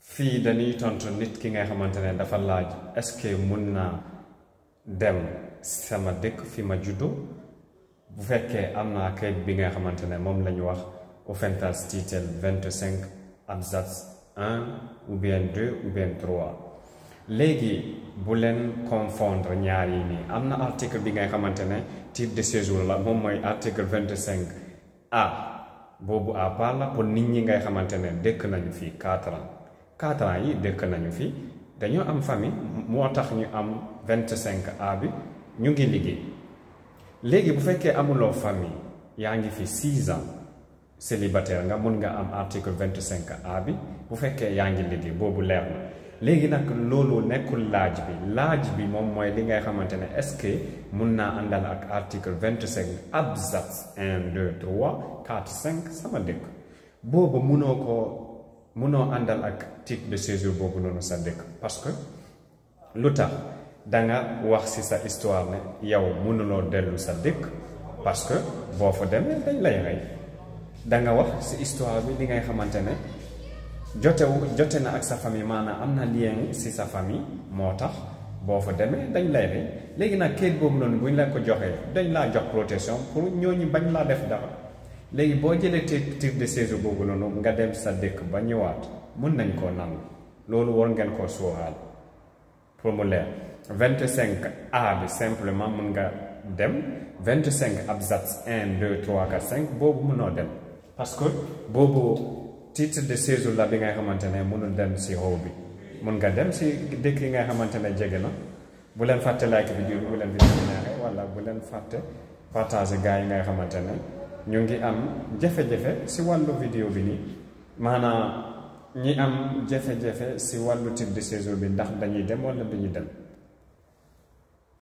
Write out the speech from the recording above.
fii dañuy tontu nit ki nga xamante ne dafa laaj est-ce que mun naa dem sama dëkk fi ma juddu bu fekkee am naa kayit bi nga xamante ne moom la ñu wax Aufenthaltstitel 25 absatz 1 ou bien 2 ou bien 3 léegi bu leen confondre ñaar yi nii am na article bi nga xamante ne titre de séjour la moom mooy article 25 A boobu à part la pour nit ñi ngay xamante ne dëkk nañu fii 4 ans 4 ans yi dëkk nañu fii dañoo am famille moo tax ñu am 25 A bi ñu ngi liggéey léegi bu fekkee amuloo famille yaa ngi fi 6 ans célibataire nga mun nga am article 25 A bi bu fekkee yaa ngi liggéey boobu leer na léegi nag loolu nekkul laaj bi laaj bi moom mooy li ngay xamante ne est-ce que mun naa àndal ak article 25 absatz 1 2 3 4 5 sama dëkk boobu munoo ko munoo àndal ak titre de séjour boobu noonu sa dëkk parce que lu tax danga wax ci sa histoire ne yow mënuloo dellu sa dëkk parce que boo fa demee dañ lay rey danga wax ci histoire bi li ngay xamante ne jotewu jote na ak sa famille maanaam am na lien ci sa famille moo tax boo fa demee dañ lay rey léegi nag kayit boobu noonu bu ñu la ko joxee dañ laa jox protection pour ñooñu bañ laa def dara léegi boo jëlee titre de séjour boobu noonu nga dem sa dëkk ba ñëwaat mun nañ koo nangu loolu war ngeen koo sóoraal pour mu leer 25 A bi simplement mun nga dem 25 absatz 1 2 3 4 5 boobu mënoo dem parce que boobu titre de séjour la bi nga xamante ne mënul dem si xaw bi mun nga dem si dëkk yi nga xamante ne jege na bu leen fàtte like vidéo bi bu leen vidéo bi neexee wala bu leen fàtte partager gars yi nga xamante ne ñu ngi am jafe-jafe si wàllu vidéo bi nii maanaam ñi am jafe-jafe si wàllu titre de séjour bi ndax dañuy dem wala duñu dem